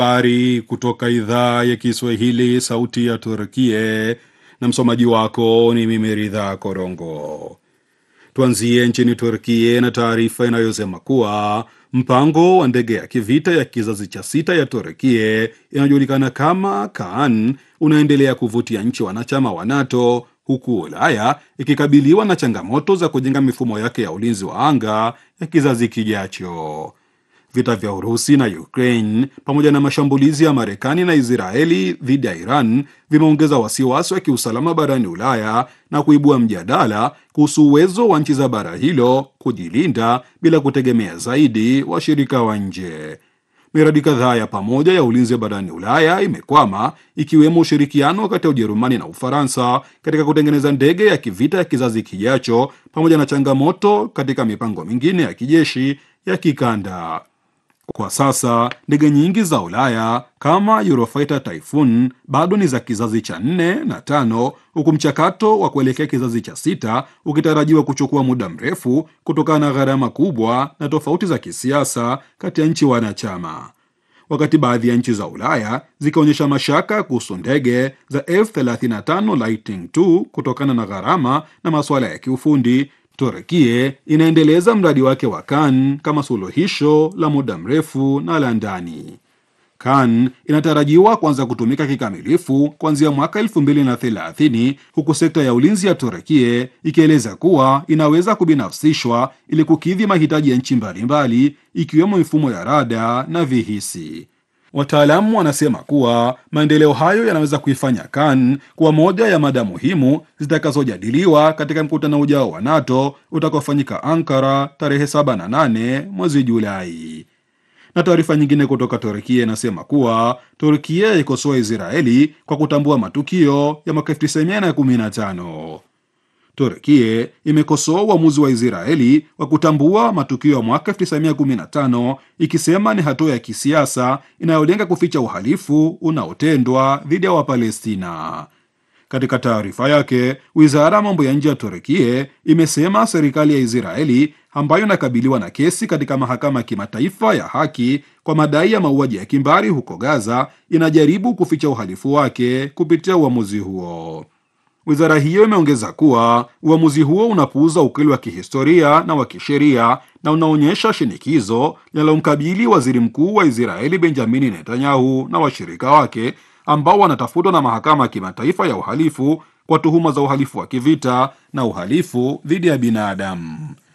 Habari kutoka idhaa ya Kiswahili, sauti ya Turkie, na msomaji wako ni mimi Ridha Korongo. Tuanzie nchini Turkie na taarifa inayosema kuwa mpango wa ndege ya kivita ya kizazi cha sita ya Turkie inayojulikana kama Kaan unaendelea kuvutia nchi wanachama wa NATO huku Ulaya ikikabiliwa na changamoto za kujenga mifumo yake ya ulinzi wa anga ya kizazi kijacho. Vita vya Urusi na Ukraine pamoja na mashambulizi ya Marekani na Israeli dhidi ya Iran vimeongeza wasiwasi wa kiusalama barani Ulaya na kuibua mjadala kuhusu uwezo wa nchi za bara hilo kujilinda bila kutegemea zaidi washirika wa nje. Miradi kadhaa ya pamoja ya ulinzi barani Ulaya imekwama ikiwemo ushirikiano kati ya Ujerumani na Ufaransa katika kutengeneza ndege ya kivita ya kizazi kijacho pamoja na changamoto katika mipango mingine ya kijeshi ya kikanda. Kwa sasa ndege nyingi za Ulaya kama Eurofighter Typhoon bado ni za kizazi cha nne na tano, huku mchakato wa kuelekea kizazi cha sita ukitarajiwa kuchukua muda mrefu kutokana na gharama kubwa na tofauti za kisiasa kati ya nchi wanachama. Wakati baadhi ya nchi za Ulaya zikionyesha mashaka kuhusu ndege za F35 Lightning II kutokana na gharama na masuala ya kiufundi, Turkie inaendeleza mradi wake wa Kan kama suluhisho la muda mrefu na la ndani. Kan inatarajiwa kuanza kutumika kikamilifu kuanzia mwaka 2030 huku sekta ya ulinzi ya Turkie ikieleza kuwa inaweza kubinafsishwa ili kukidhi mahitaji ya nchi mbalimbali ikiwemo mifumo ya rada na vihisi. Wataalamu wanasema kuwa maendeleo hayo yanaweza kuifanya Kan kuwa moja ya mada muhimu zitakazojadiliwa katika mkutano ujao wa NATO utakaofanyika Ankara tarehe 7 na 8 mwezi Julai. Na taarifa nyingine kutoka Turkia inasema kuwa Turkia ikosoa Israeli kwa kutambua matukio ya mwaka 1915. Turkie imekosoa uamuzi wa Israeli wa kutambua matukio ya mwaka 1915 ikisema ni hatua ya kisiasa inayolenga kuficha uhalifu unaotendwa dhidi ya Wapalestina. Katika taarifa yake, wizara ya mambo ya nje ya Turkie imesema serikali ya Israeli ambayo inakabiliwa na kesi katika mahakama ya kimataifa ya haki kwa madai ya mauaji ya kimbari huko Gaza inajaribu kuficha uhalifu wake kupitia uamuzi huo. Wizara hiyo imeongeza kuwa uamuzi huo unapuuza ukweli wa kihistoria na wa kisheria na unaonyesha shinikizo linalomkabili waziri mkuu wa Israeli Benjamini Netanyahu na washirika wake ambao wanatafutwa na mahakama ya kimataifa ya uhalifu kwa tuhuma za uhalifu wa kivita na uhalifu dhidi ya binadamu.